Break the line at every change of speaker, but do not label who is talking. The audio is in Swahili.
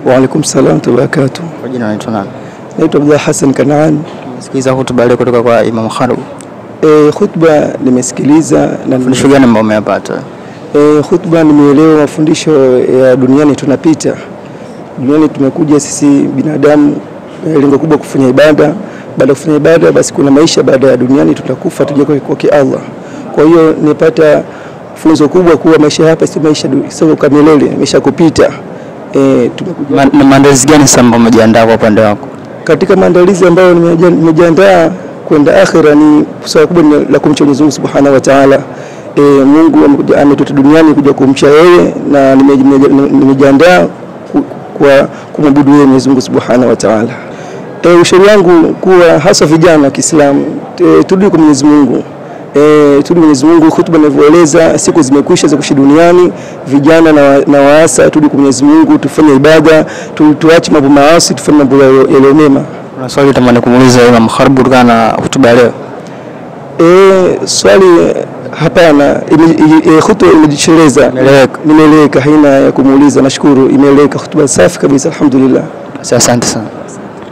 Wa alaikum salaam wa rahmatullahi wa barakatuh.
Kwa jina unaitwa nani?
Naitwa Abdullah Hassan Kanaan.
Sikiliza hotuba leo kutoka kwa Imam Kharub.
E, khutba nimesikiliza na
Fundisho gani ambao umeyapata?
e, khutba nimeelewa mafundisho ya duniani tunapita. Duniani tumekuja sisi binadamu, e, lengo kubwa kufanya ibada. Baada ya kufanya ibada, basi kuna maisha baada ya duniani, tutakufa tuje kwa kwake Allah. Kwa hiyo nimepata funzo kubwa kuwa maisha hapa si maisha du- sio kwa milele, maisha kupita. E, tumekuja
Ma- na maandalizi gani sasa ambao umejiandaa kwa upande wako?
katika maandalizi ambayo nimeja- nimejiandaa kwenda akhira ni swala kubwa ni la kumcha Mwenyezi Mungu Subhanahu wa Ta'ala. E, Mungu amekuja- ametuleta duniani kuja kumcha yeye na nime- nime- nimejiandaa ku- kwa kumwabudu yeye Mwenyezi Mungu Subhanahu wa Ta'ala. E, ushauri wangu kuwa hasa vijana wa Kiislamu e, turudi kwa Mwenyezi Mungu. E, turudi Mwenyezi Mungu, hutuba inavyoeleza, siku zimekwisha za kuishi duniani. Vijana na, wa- na waasa, turudi kwa Mwenyezi Mungu, tufanye ibada, tu, tuache mambo maasi, tufanye mambo yaliyo yaliyo mema.
Kuna swali tamani kumuuliza Imam Kharub kutokana na hotuba ya leo.
E, swali hapana, ime- i- e, hutuba imejitosheleza,
Imeeleweka.
nimeeleweka, haina ya kumuuliza. Nashukuru, imeeleweka, hutuba safi kabisa, alhamdulillah.
Basi Asante sana.